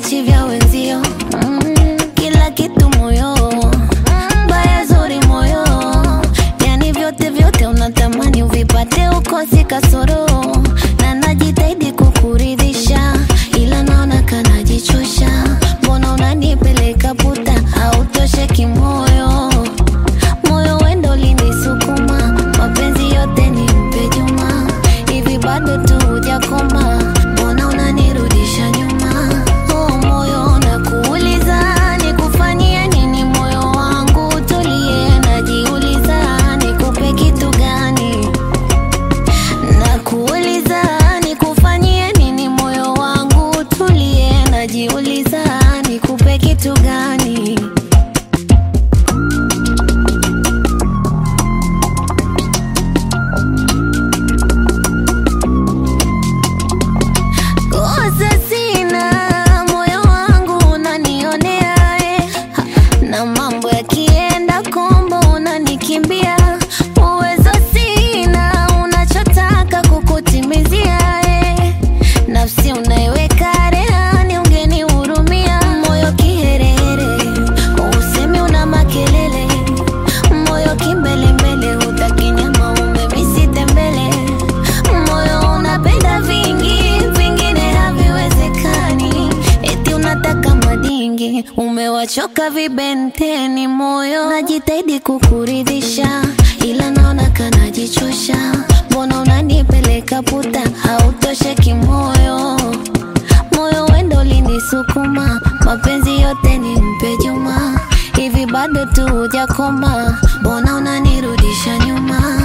vichi vya wenzio mm, kila kitu moyo baya zuri moyo yani vyote vyote unatamani uvipate ukosi kasoro na najitahidi kukuridhisha ila naona kanajichosha mbona unanipeleka puta autoshe kimoyo moyo wendo linisukuma mapenzi yote ni mpe juma hivi bado tu hujakoma mbona unanirudisha nyuma oh, moyo nakuuliza nikufanyie nini moyo wangu tulie najiuliza nikupe kitu gani nakuuliza nikufanyie nini moyo wangu tulie najiuliza nikupe kitu gani kosa sina moyo wangu unanionea eh. na mambo yakienda kombo unanikimbia uwezo sina unachotaka kukutimizia eh. nafsi unaiweka rehani ungenihurumia moyo kiherehere usemi una makelele moyo kimbelembele hutaki nyama umemisite mbele moyo unapenda vingi vingine haviwezekani eti unataka madingi umewachoka vibenteni moyo najitahidi kukuridhisha ila naona kanajichosha mbona unanipeleka puta hautoshe kimoyo moyo wendo linisukuma mapenzi yote ni mpe juma hivi bado tu hujakoma mbona unanirudisha nyuma